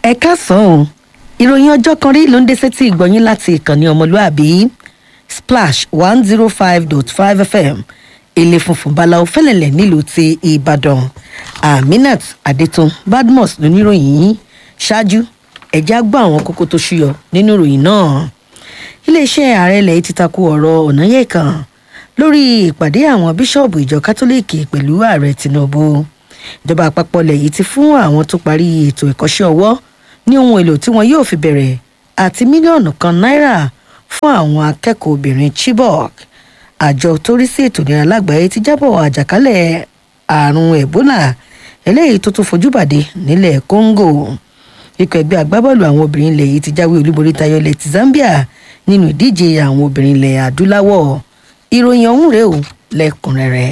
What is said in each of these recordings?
ẹ káàsán o ìròyìn ọjọ́ kan rí ló ń dé sétí ìgbọ̀nyín láti ìkànnì ọmọlúàbí splash one zero five dot five fm ilé funfun balawo fẹlẹlẹ nílùú ti ìbàdàn aminat adetun badmus lóníròyìn yìí ṣáájú ẹjẹ gbọ́ àwọn kókó tó ṣúyọ nínú ìròyìn náà iléeṣẹ́ ààrẹ ilẹ̀ ti takò ọ̀rọ̀ ọ̀nàyẹ̀kan lórí ìpàdé àwọn bíṣọ̀bù ìjọ kátólíìkì pẹ̀lú ààrẹ tinubu ìjọba àpapọ̀ ilẹ̀ yìí ti fún àwọn tó parí ètò ìkọ́ṣẹ́ ọwọ́ ní ohun èlò tí wọn yóò fi bẹ̀rẹ̀ àti mílíọ̀nù kan náírà fún àwọn akẹ́kọ̀ọ́ obìnrin chibok àjọ tó rí sí ètò ìlera lágbàáyé ti jábọ̀ àjàkálẹ̀ àrùn ebola eléyìí tó tún fojú bàdé nílẹ̀ congo ikọ̀ ẹgbẹ́ agbábọ́ọ̀lù àwọn obìnrin ilẹ̀ yìí ti jáwé olúborí tayọ ilẹ̀ ti zambia nínú ìdíje àwọn obìnrin ilẹ̀ adúláwọ̀ ìròyìn ọ̀hún rèé o lẹ́kùnrẹ́rẹ́.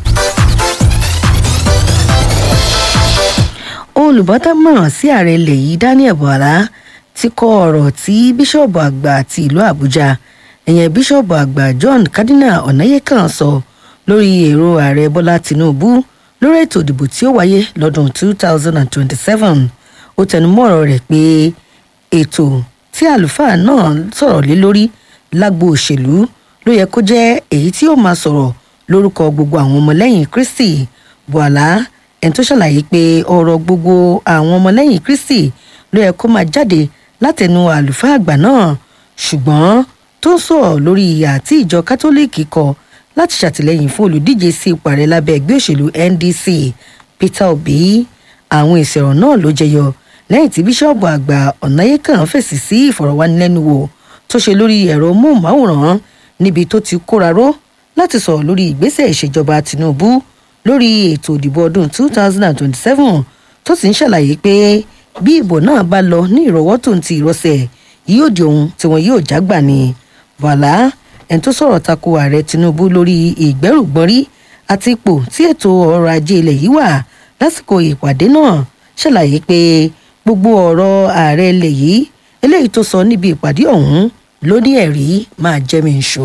olùbádámọ̀ràn sí ààrẹ ilẹ̀ yìí daniel buhala ti kọ ọ̀rọ̀ tí bíṣọ̀bù àgbà ti ìlú àbújá ẹ̀yẹn bíṣọ̀bù àgbà john cardinal ọ̀nàyẹ́kàn sọ lórí èrò ààrẹ bọ́lá tinubu lórí ètò ìdìbò tí ó wáyé lọ́dún 2027 ó tẹnumọ́ ọ̀rọ̀ rẹ̀ pé ètò tí àlùfáà náà sọ̀rọ̀ lé lórí lágbo òṣèlú ló yẹ kó jẹ́ èyí tí ó máa sọ̀rọ̀ lórúkọ gbogbo àwọn ọmọlẹ́yìn kristi buhala ẹni tó ṣàlàyé pé ọ̀rọ̀ gbogbo àwọn ọmọlẹ́yìn kristi ló yẹ kó máa jáde látẹnu àlùfáà àgbà náà ṣùgbọ́n tó ń sọ̀rọ̀ lórí ìyà tí ìjọ kátólíìkì kọ láti ṣàtìlẹ́yìn fún olùdíje sí ipò ààrẹ lábẹ́ ẹgbẹ́ òṣèlú ndc peter obi àwọn ìṣẹ̀rọ̀ náà ló jẹyọ lẹ́yìn tí bíṣọ́ọ̀bù àgbà ọ̀nàyẹ́kàn fèsì sí ìfọ̀rọ̀wánilẹ́nuwò tó ṣe lórí ẹ̀rọ móhùnmáwòrán níbi tó ti kóra ró láti sọ̀rọ̀ lórí ìgbésẹ̀ ìṣèjọba tinubu lórí ètò ìdìbò ọdún 2027 tó sì ń ṣàlàyé pé bí ìbò náà bá lọ ní ìrọwọ́ tó ń ti ìrọsẹ̀ yóò di ohun tí wọn yóò jágbà ni bàlá ẹni tó sọ̀rọ̀ tako ààrẹ tinubu lórí ìgbẹ́rùgbọ́nrí àti ipò tí ètò ọrọ̀ ajé ilẹ̀ yìí wà lásìkò ìpàdé náà ṣàlàyé pé gbogbo ọ̀rọ̀ ààrẹ ilẹ̀ yìí eléyìí tó sọ níbi ìpàdé ọ̀hún ló ní ẹ̀rí máa jẹ́ mi ṣó.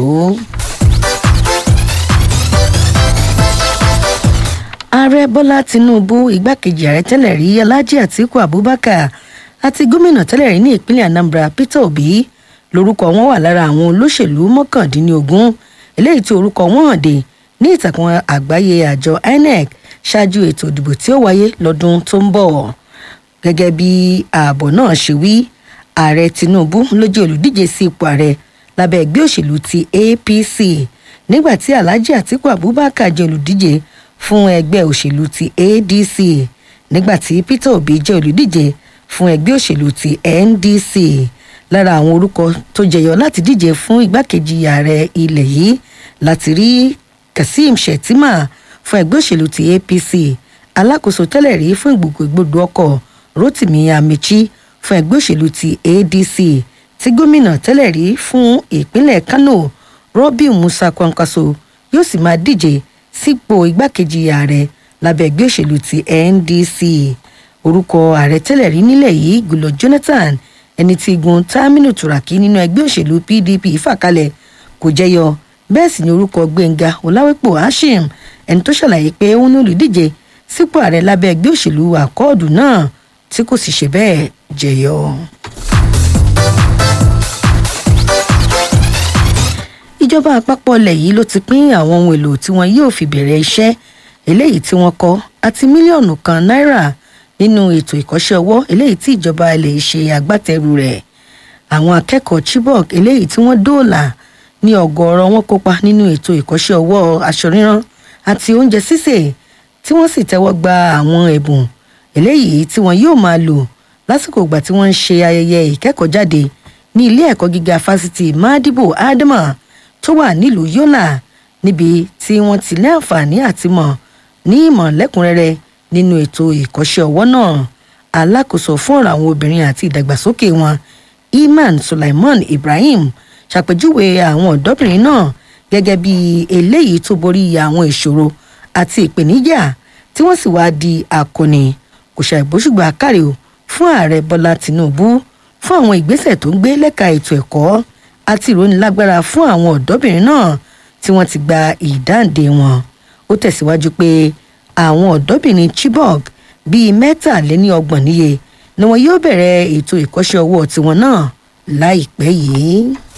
ààrẹ bọ́lá tinubu igbákejì ààrẹ tẹ́lẹ̀ rí alhaji atiku abubakar àti gómìnà tẹ́lẹ̀ rí ní ìpínlẹ̀ anambra peter obi lórúkọ wọn wà lára àwọn olóṣèlú mọ́kàndínlógún eléyìí tí orúkọ wọn hàn dé ní ìtàkùn àgbáyé àjọ inec ṣáájú ètò ìdìbò tí ó wáyé lọ́dún tó ń bọ̀ gẹ́gẹ́ bí ààbọ̀ náà ṣe wí ààrẹ tinubu ló jẹ́ olùdíje sí ipò ààrẹ lábẹ́ ẹgbẹ́ òṣèlú ti apc nígbà tí alhaji atiku abubakar jẹ́ olùdíje fún ẹgbẹ́ òṣèlú ti adc nígbà tí peter obi jẹ́ olùdíje fún ẹgbẹ́ òṣèlú ti ndc lára àwọn orúkọ tó jẹyọ láti díje fún igbákejì ààrẹ ilẹ̀ yìí láti rí kazeem shettima fún ẹgbẹ́ òṣèlú ti apc alákòóso tẹ́lẹ̀ rí fún ìgbòkègbodò ọkọ̀ rotimi amechi fún ẹgbẹ́ òṣèlú ti adc tí gómìnà tẹ́lẹ̀ rí fún ìpínlẹ̀ kano robiu musa kwankwaso yóò sì máa díje sípò igbákejì ààrẹ lábẹ́ ẹgbẹ́ òṣèlú ti ndc orúkọ ààrẹ tẹ́lẹ̀ rí nílẹ̀ yìí gùlọ jonathan ẹni tí igun taminu turaki nínú ẹgbẹ́ òṣèlú pdp fàkalẹ̀ kò jẹyọ bẹ́ẹ̀ sì ni orúkọ gbẹ̀ngà ọ̀làwẹ́pọ̀ hashim ẹni tó ṣàlàyé pé ó ní olùdíje sípò ààrẹ lábẹ́ ẹgbẹ́ òṣèlú àkọọ́dù náà tí kò sì ṣe bẹ́ẹ̀ jẹyọ. ìjọba àpapọ̀ ilẹ̀ yìí ló ti pín àwọn ohun èlò tí wọn yóò fi bẹ̀rẹ̀ iṣẹ́ eléyìí tí wọ́n kọ́ àti mílíọ̀nù kan náírà nínú ètò ìkọ́ṣẹ́ ọwọ́ eléyìí tí ìjọba ilẹ̀ yìí ṣe agbátẹrù rẹ̀ àwọn akẹ́kọ̀ọ́ chibok eléyìí tí wọ́n dóòlà ní ọgọ́rọ̀ wọn kópa nínú ètò ìkọ́ṣẹ́ ọwọ́ aṣọ ríran àti oúnjẹ sísè tí wọ́n sì tẹ́wọ́ gba àwọn ẹ̀bùn eléyìí tí wọn yóò máa lò lásìkò ìgbà tí wọ́n ń ṣe ayẹyẹ ìkẹ́kọ̀ọ́jáde ní ilé ẹ̀kọ́ gíga fásitì madibo adama tó wà nílùú yọlà níbi tí wọ́n ti ní àǹfààní àti mọ̀ ní ìmọ̀ lẹ́kùnrẹ́rẹ́ nínú ètò ìkọ́ṣẹ́ ọwọ́ náà alákòóso fún ọ̀rọ̀ àwọn obìnrin àti ìdàgbàsókè wọn iman sulaiman ibrahim ṣàpèjúwe àwọn ọ̀dọ́bìnrin náà gẹ́gẹ́ bí eléyìí tó borí àwọn ìṣòro àti ìpèníjà tí wọ́n sì wáá di akọni kò ṣàìbóṣùgbà kárí o fún ààrẹ bọ́lá tìǹbù fún àwọn ìgbésẹ̀ tó ń gbé lẹ́ka ètò ẹ̀kọ́ àti ìrónilágbára fún àwọn ọ̀dọ́bìnrin náà tí wọ́n ti gba ìdáǹdè wọn ó tẹ̀síwájú pé àwọn ọ̀dọ́bìnrin chibok bíi mẹ́tàléníọgbọ̀n níye ni wọn yóò bẹ̀rẹ̀ ètò ìkọ́ṣẹ́ ọwọ́ tiwọn náà láìpẹ́ yìí.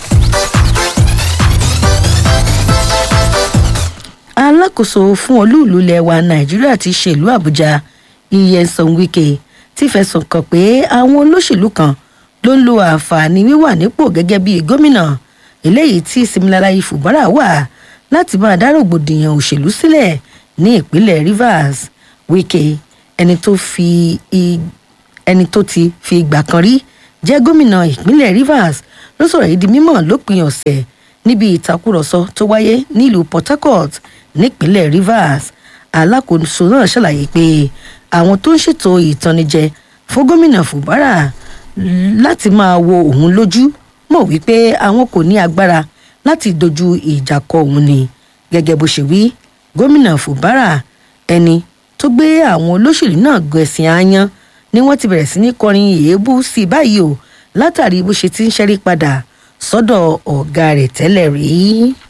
alákòóso fún olúùlú ilẹ̀ wa nàìjíríà ti ṣèlú àbújá iyesan wike ti fẹ̀sùn kàn pé àwọn olóṣèlú kan ló ń lo àǹfààní wíwà nípò gẹ́gẹ́ bíi gómìnà eléyìí tí similalayi fubara wà láti máa dá rògbòdìyàn òṣèlú sílẹ̀ ní ìpínlẹ̀ rivers wike ẹni tó fi ẹni tó ti fi ìgbà kan rí jẹ́ gómìnà ìpínlẹ̀ rivers ló sọ̀rọ̀ yìí di mímọ̀ lópin ọ̀sẹ̀ níbi ìtakùrọ̀sọ tó wáyé nílùú port harcourt nípínlẹ̀ rivers alákòóso náà ṣàlàyé pé àwọn tó ń ṣètò ìtànnijẹ fún gómìnà fubara láti máa wo òun lójú mọ̀ wípé àwọn kò ní agbára láti dojú ìjà kọ òun ni gẹ́gẹ́ bó ṣe wí gómìnà fubara ẹni tó gbé àwọn olóṣèlú náà gbẹ̀sìn áyán ni wọ́n ti bẹ̀rẹ̀ sí ní kọrin èébú sí i báyìí o látàrí bó ṣe ti ń ṣẹ́rí padà sọ́dọ̀ ọ̀gá rẹ̀ tẹ́lẹ̀ rí.